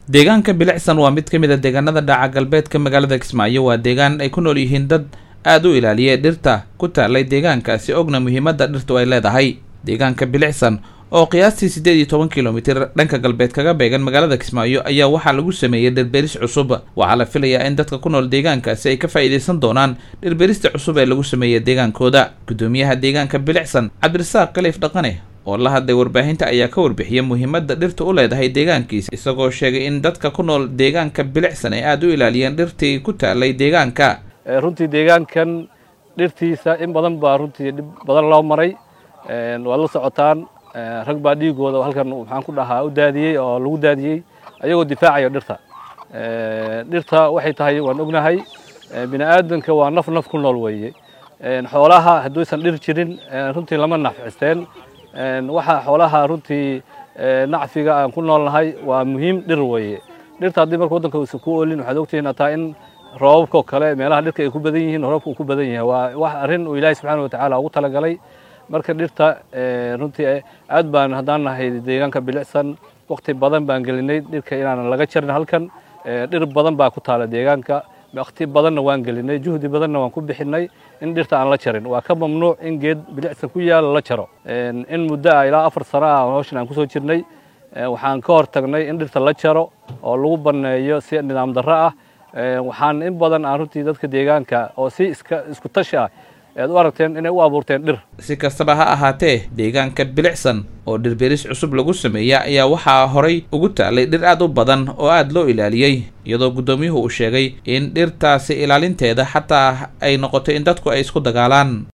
deegaanka bilicsan waa mid ka mid a deegaanada dhaca galbeedka magaalada kismaayo waa deegaan ay ku nool yihiin dad aada u ilaaliya dhirta ku taalay deegaankaasi ogna muhiimadda dhirtu ay leedahay deegaanka bilicsan oo qiyaastii siddeed iyo toban kilomitir dhanka galbeed kaga beegan magaalada kismaayo ayaa waxaa lagu sameeyey dhirberis cusub waxaa la filayaa in dadka ku nool deegaankaasi ay ka faa'iidaysan doonaan dhirberista cusub ee lagu sameeyey deegaankooda guddoomiyaha deegaanka bilicsan cabdirasaaq khaliif dhaqane oo la hadlay warbaahinta ayaa ka warbixiyay muhiimadda dhirta u leedahay deegaankiisa isagoo sheegay in dadka ku nool deegaanka bilicsan ay aada u ilaaliyeen dhirtii ku taalay deegaanka runtii deegaankan dhirtiisa in badan baa runtii dhib badan loo maray waad la socotaan rag baa dhiigooda halkan maxaan ku dhahaa u daadiyey oo lagu daadiyey ayagoo difaacayo dhirta dhirta waxay tahay waan ognahay bini aadanka waa naf naf ku nool weeye xoolaha hadduusan dhir jirin runtii lama nafcisteen waxa xoolaha runtii nacfiga aan ku noolnahay waa muhiim dhir weeye dhirta haddii marka waddanka uusan ku oolin waxaad ogtihiin hataa in roobabka oo kale meelaha dhirka ay ku badan yihiin roobka uu ku badan yahay waa wax arrin uu ilaahay subxaana watacaala ugu talagalay marka dhirta runtii aad baan haddaan nahay deegaanka bilicsan wakti badan baan gelinay dhirka inaanan laga jarin halkan dhir badan baa ku taala deegaanka wakti badanna waan gelinay juhdi badanna waan ku bixinay in dhirta aan la jarin waa ka mamnuuc in geed bilicsan ku yaala la jaro in muddo ah ilaa afar sano ah hawshan aan kusoo jirnay waxaan ka hor tagnay in dhirta la jaro oo lagu banneeyo si nidaam darro ah waxaan in badan aan runtii dadka deegaanka oo si iska isku tashi ah ead u aragteen inay u abuurteen dhir si kastaba ha ahaatee deegaanka bilicsan oo dhirberis cusub lagu sameeya ayaa waxaa horay ugu taalay dhir aad u badan oo aada loo ilaaliyey iyadoo guddoomiyuhu uu sheegay in dhirtaasi ilaalinteeda xataa ay noqotay in dadku ay isku dagaalaan